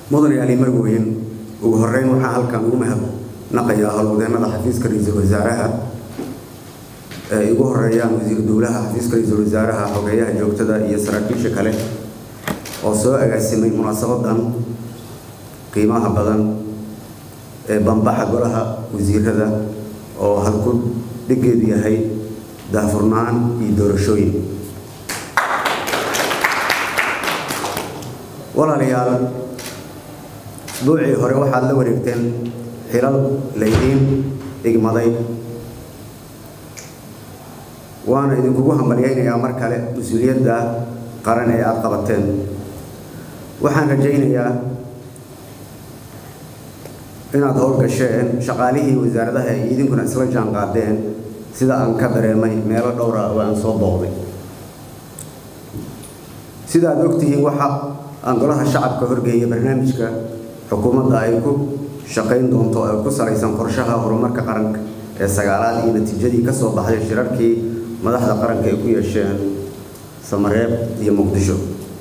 mudan ali marweyn ugu horeyn waxaa halkan ugu mahadnaqayaa howlwadeennada xafiiska ra-iisul wasaaraha ee igu horeeyaan wasiir dowlaha xafiiska ra-iisul wasaaraha xogeeyaha joogtada iyo saraakiisha kale oo soo agaasimay munaasabadan qiimaha badan ee bambaxa golaha wasiirada oo halku dhigeedu yahay daahfurnaan iyo doorashooyin walaalayaal isbuucii hore waxaad la wareegteen xilal laydiin igmaday waana idinkugu hambalyaynayaa mar kale mas-uuliyadda qaran ee aada qabateen waxaan rajaynayaa inaad howlgasheen shaqaalihii wasaaradaha ay idinkuna isla jaan qaadeen sida aan ka dareemay meelo dhowra oo aan soo booqday sida aad ogtihiin waxa aan golaha shacabka horgeeya barnaamijka xukuumadda ay ku shaqayn doonto ee ku salaysan qorshaha horumarka qaranka ee sagaalaad iyo natiijadii ka soo baxday shirarkii madaxda qaranka ay ku yeesheen samareeb iyo muqdisho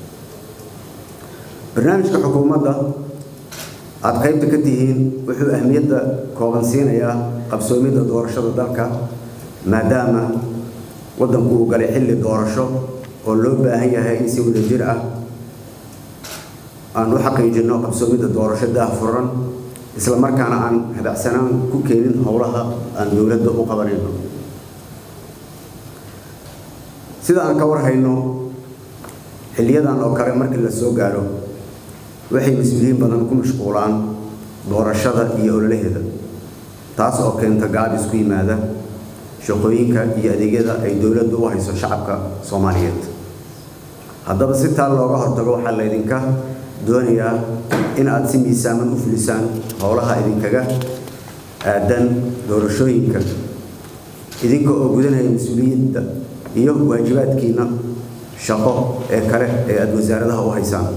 barnaamijka xukuumadda aada qaybta ka tihiin wuxuu ahmiyadda kooban siinayaa qabsoomidda doorashada dalka maadaama waddanku uu galay xilli doorasho oo loo baahan yahay in si wadajir ah aan u xaqiijinno qabsoomidda doorasho daahfuran isla markaana aan habacsanaan ku keenin howlaha aan dowladda u qabanayno sida aan ka warhayno xiliyadan oo kale markii la soo gaaro waxay mas-uuliyiin badan ku mashquulaan doorashada iyo ololaheeda taas oo keenta gaabis ku yimaada shaqooyinka iyo adeegyada ay dowladdu u hayso shacabka soomaaliyeed haddaba si taa looga hortago waxaa laydinka doonayaa in aada si miisaaman u fulisaan howlaha idinkaga aadan doorashooyinka idinka oo gudanaya mas-uuliyadda iyo waajibaadkiina shaqo ee kale ee aada wasaaradaha u haysaan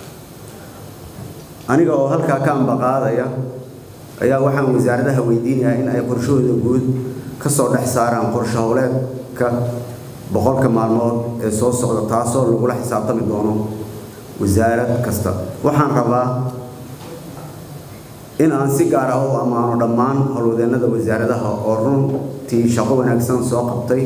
aniga oo halkaa ka ambaqaadaya ayaa waxaan wasaaradaha weydiinayaa in ay qorshahooda guud ka soo dhex saaraan qorsho howleedka boqolka maalmood ee soo socda taasoo lagula xisaabtami doono wasaarad kasta waxaan rabaa in aan si gaar ah u ammaano dhammaan howlwadeennada wasaaradaha oo runtii shaqo wanaagsan soo qabtay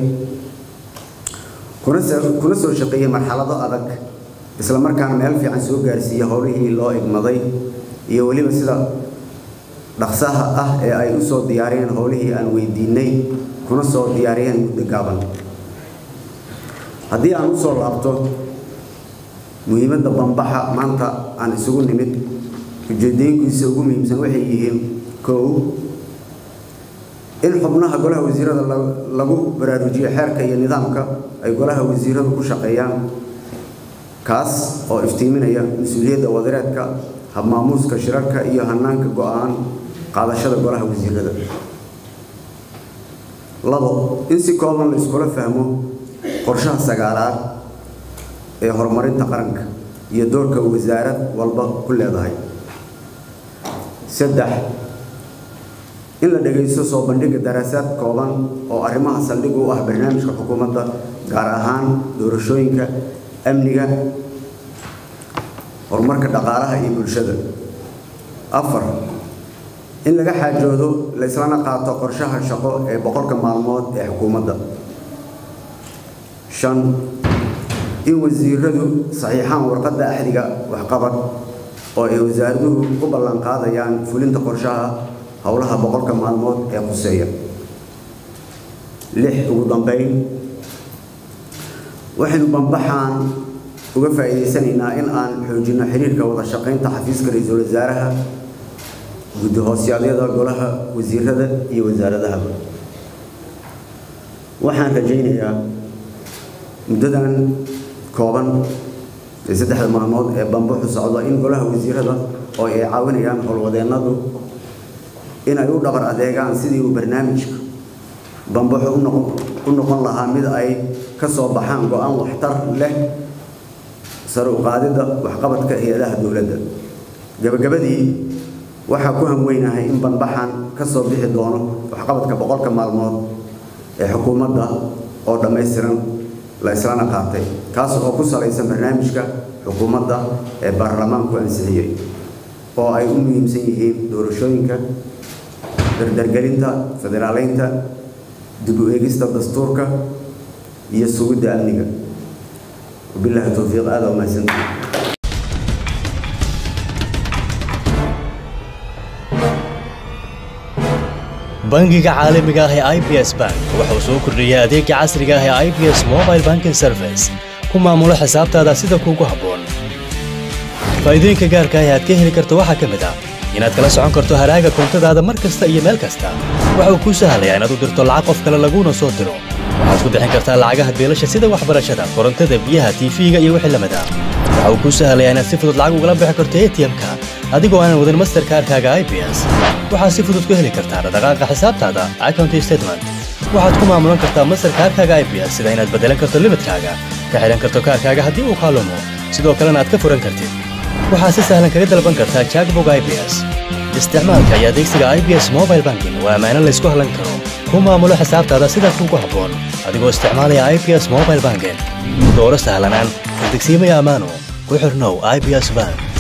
kuna soo shaqeeyey marxalado adag isla markaana meel fiican soo gaarsiiyey howlihii loo igmaday iyo weliba sida dhaqsaha ah ee ay u soo diyaariyeen howlihii aan weydiinay kuna soo diyaariyeen muddo gaaban haddii aan usoo laabto muhiimadda bambaxa maanta aan isugu nimid ujeedooyinkiisa ugu muhiimsan waxay yihiin kow in xubnaha golaha wasiirada lagu baraarujiyo xeerka iyo nidaamka ay golaha wasiiradu ku shaqeeyaan kaas oo iftiiminaya mas-uuliyadda wadareedka habmaamuuska shirarka iyo hanaanka go-aan qaadashada golaha wasiirada labo in si kooban la iskula fahmo qorshaha sagaalaad ee horumarinta qaranka iyo doorka wasaarad walba ku leedahay saddex in la dhagaysto soo bandhigga daraasaad kooban oo arrimaha saldhig u ah barnaamijka xukuumadda gaar ahaan doorashooyinka amniga horumarka dhaqaalaha iyo bulshada afar in laga xaajoodo la islana qaato qorshaha shaqo ee boqolka maalmood ee xukuumadda shan in wasiiradu saxiixaan warqadda axdiga waxqabad oo ay wasaaraduhu u ballan qaadayaan fulinta qorshaha howlaha boqolka maalmood ee quseeya lix ugu dambeyn waxaynu bambaxaan uga faa'iidaysanaynaa in aan xoojinno xiriirka wada shaqaynta xafiiska ra-iisul wasaaraha guddi hoosyadyada golaha wasiirada iyo wasaaradahaba waxaan rajaynayaa muddadan kooban ee saddexda maalmood ee bambaxu socdo in golaha wasiirada oo ay caawinayaan howlwadeennadu in ay u dhabar adeegaan sidii uu barnaamijka bambaxu u noqon lahaa mid ay ka soo baxaan go-aan waxtar leh sare u qaadidda waxqabadka hay-adaha dowladda gabagabadii waxaa ku hamweynahay in banbaxan ka soo bixi doono waxqabadka boqolka maalmood ee xukuumadda oo dhammaystiran la islana qaatay kaas oo ku salaysan barnaamijka xukuumadda ee baarlamaanku ansixiyey oo ay u muhiimsan yihiin doorashooyinka dardargelinta federaaleynta dib u eegista dastuurka iyo sugidda amniga wabilaahi towfiiq aada u mahadsantahay bangiga caalamiga ah ee i b s bank waxa uu soo kordhiyey adeega casriga ah ee i b s mobile banking service ku maamulo xisaabtaada sida kuugu habboon faa'iidooyinka gaarka ah ee aad ka heli karto waxaa ka mid ah inaad kala socon karto haraaga koontadaada mar kasta iyo meel kasta waxa uu kuu sahlayaa inaad u dirto lacag qof kale laguuna soo diro waxaad ku bixin kartaa lacagaha beelasha sida waxbarashada korontada biyaha tiifiga iyo wixii lamid ah waxa uu kuu sahlayaa inaad si fudud lacag ugala bixi karto atm-ka adigoo aanan wadan masterkaarkaaga i b s waxaad si fudud ku heli kartaa dhaqaaqa xisaabtaada account statement waxaad ku maamulan kartaa masterkaarkaaga i b s sida inaad beddelan karto limidkaaga ka xidhan karto kaarkaaga haddii uu kaalumo sidoo kalena aad ka furan kartid waxaad si sahlan kaga dalban kartaa jackbog i b s isticmaalka iyo adeegsiga i b s mobile banking waa ammaano laysku hallan karo ku maamulo xisaabtaada sida kuugu habboon adigoo isticmaalaya i b s mobile banking dooro sahlanaan degsiimaya ammaano ku xirnow i b s bank